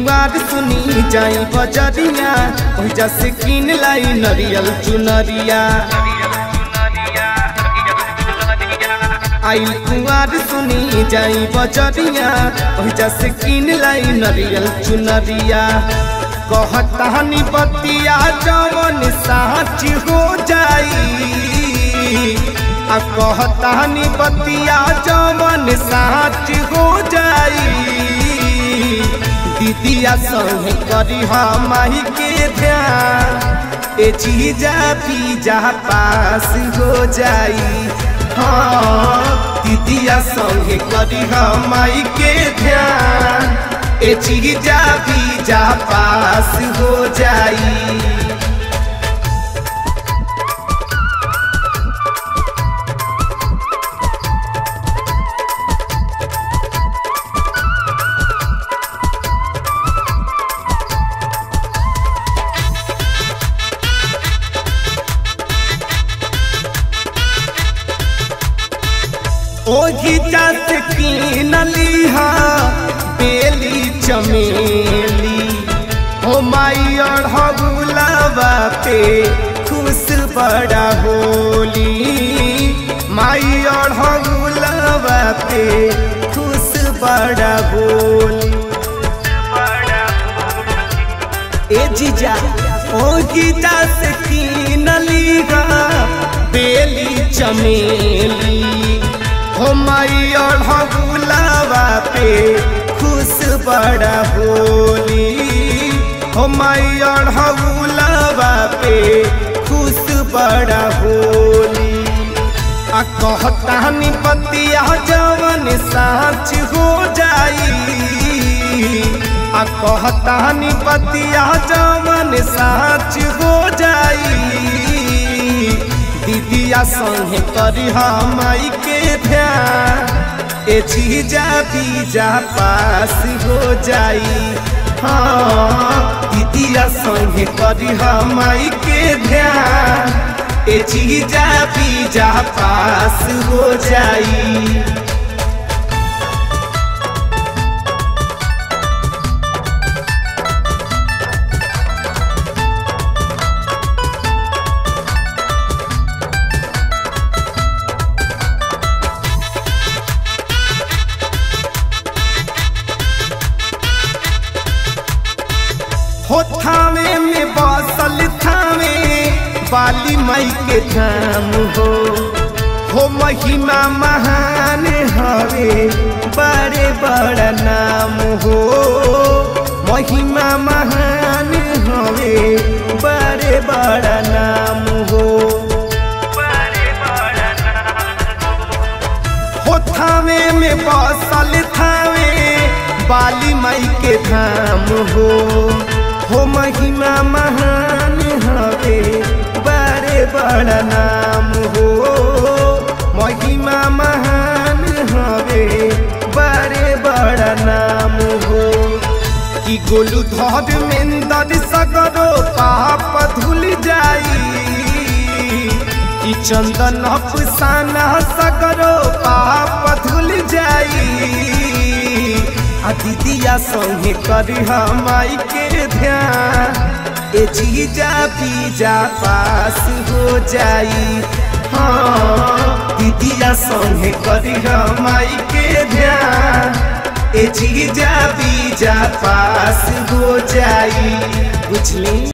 कुमार सुनी जाई बजरिया ओहिजा से किन लाई नरियल चुनरिया आइल कुमार सुनी जाई बजरिया ओहिजा से किन लाई नरियल चुनरिया कहतानी बतिया जवन साच हो जाई आ कहतानी बतिया जवन साच हो जाई दीदिया संग करी माही के ध्यान ए चीजा पीजा पास हो जाई हाँ दीदिया संग करी माई के ध्यान ए चीजा पीजा पास हो जाई ओही जात कीनली हा बेली चमेली हो माई और हगुलावा पे खुश बड़ा होली माई और हगुलावा पे खुश बड़ा होली ए जीजा ओ गीता से कीनली हा बेली चमेली हो माई और हगुलावा पे खुश बड़ा होली हो माई और हगुलावा पे खुश बड़ा होली आ कहतानी पतिया जवन साच हो जाई आ कहतानी पतिया जवन साच हो जाई दीदिया संगे करी माई के ध्यान ए चीजा बीजा पास हो जाई हाँ दीदिया संगे करी माई के ध्यान ए चीजा बीजा पास हो जाई हो थावे में बसल थावे बाली मई के धाम हो हो महिमा महान हवे बड़े बड़ा नाम हो महिमा महान हवे बड़े बड़ा नाम हो हो थावे में बसल थावे बाली मई के धाम हो हो महिमा महान हवे बड़े बड़ा नाम हो महिमा महान हवे बड़े बड़ा नाम हो कि गोलू धर मेंदर सगरो पाप धुल जाई कि चंदन अफसाना सगरो पाप धुल जाई आ दीदिया संगे करी माई के ध्यान ए जीजा पीजा पास हो जाई हाँ दीदिया संगे करी माई के ध्यान ए जीजा पीजा पास हो जाई बुझली